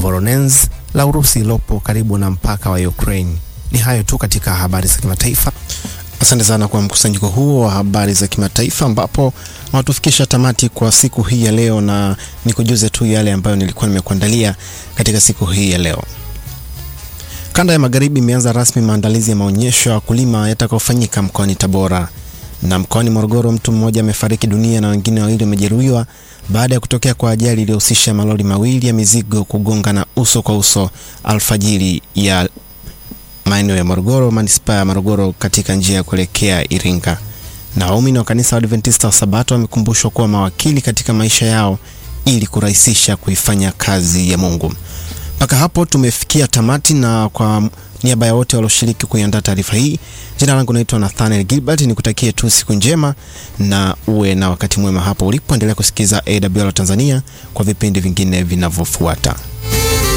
Voronezh la Urusi ilopo karibu na mpaka wa Ukraine. Ni hayo tu katika habari za kimataifa. Asante sana kwa mkusanyiko huo wa habari za kimataifa ambapo wanatufikisha tamati kwa siku hii ya leo, na nikujuze tu yale ambayo nilikuwa nimekuandalia katika siku hii ya leo. Kanda ya Magharibi imeanza rasmi maandalizi ya maonyesho ya wakulima yatakayofanyika mkoani Tabora. Na mkoani Morogoro, mtu mmoja amefariki dunia na wengine wawili wamejeruhiwa baada ya kutokea kwa ajali iliyohusisha malori mawili ya mizigo kugongana uso kwa uso alfajiri ya maeneo ya Morogoro, manispaa ya Morogoro, katika njia ya kuelekea Iringa. Na waumini wa kanisa wa Adventista wa Sabato wamekumbushwa kuwa mawakili katika maisha yao ili kurahisisha kuifanya kazi ya Mungu. Mpaka hapo tumefikia tamati, na kwa niaba ya wote walioshiriki kuiandaa taarifa hii, jina langu naitwa Nathaniel Gilbert. Nikutakie tu siku njema na uwe na wakati mwema hapo ulipoendelea kusikiza AWR Tanzania kwa vipindi vingine vinavyofuata.